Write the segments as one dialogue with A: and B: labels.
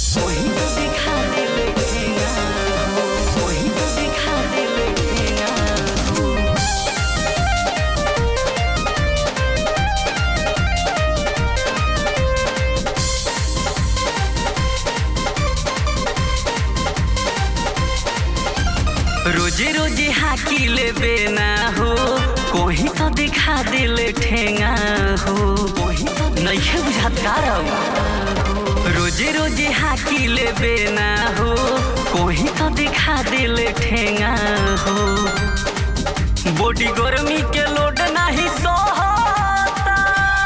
A: वही तो दिखा दिल ठेंगा हो वही तो दिखा दिल ठेंगा हो रोजे रोजे हाकी लेबे ना हो कोही तो दिखा दिल ठेंगा हो कोही तो नइखे बुझात कारब रोजे रोजे हाकी लेबे ना हो कोही तो दिखा दिल ठेंगा हो बॉडी गर्मी के लोड नाही सोहता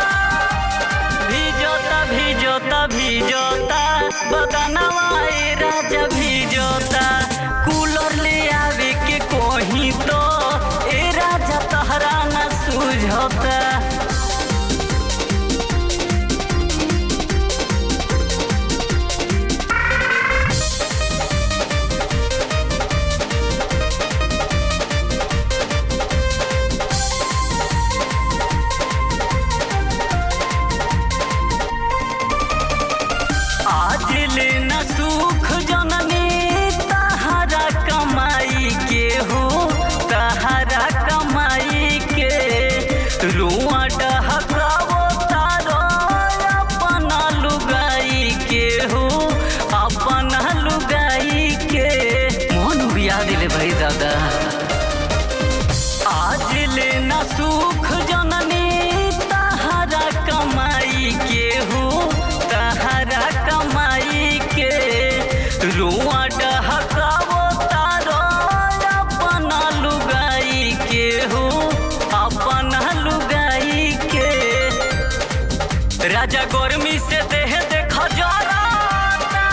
A: भिजोता भिजोता भिजोता बदनवा ए राजा भिजोता कूलर ले आवे के कोही तो ए राजा तहरा न सुझोता आज ले न सुख जननी तहरा कमाई के हो तहरा कमाई के रुआ डहकावो तारो अपना लुगाई के हो अपना लुगाई के मोहन बिया दिले भाई दादा आज ले न सुख जननी तहरा कमाई के हो तहरा कमाई के रुआ डहकावो तारो अपना लुगाई के हो अपना लुगाई के राजा गर्मी से देह देख जराता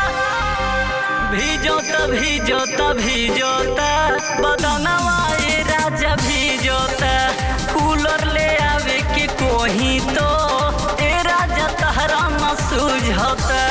A: भिजोता भिजोता भिजोता बदनवा ए राजा भिजोता कूलर ले आवे के कोही तो ए राजा तहरा न सुझोता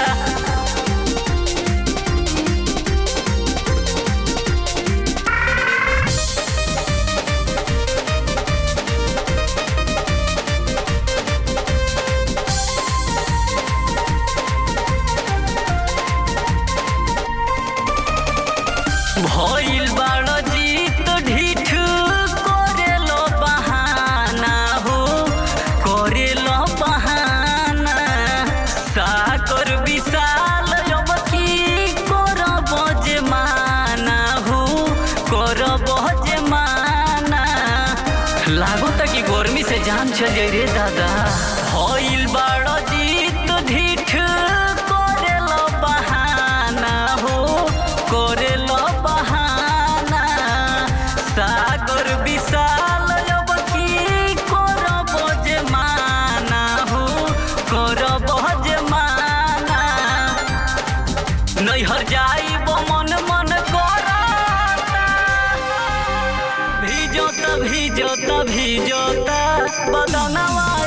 A: भइल बाड़ जीत ढीठ करेलो बहाना हो करेलो बहाना साकर विशाल अब की करब जे माना हो करब जे माना लागत कि गर्मी से जान चल जाई रे दादा भइल बाड़ जीत ढीठ करेलो बहाना हो करेलो बहाना सागर विशाल अब की करब जे माना हो करब जे माना नैहर जाइब मन मन करता भिजोता भिजोता भिजोता बदनवा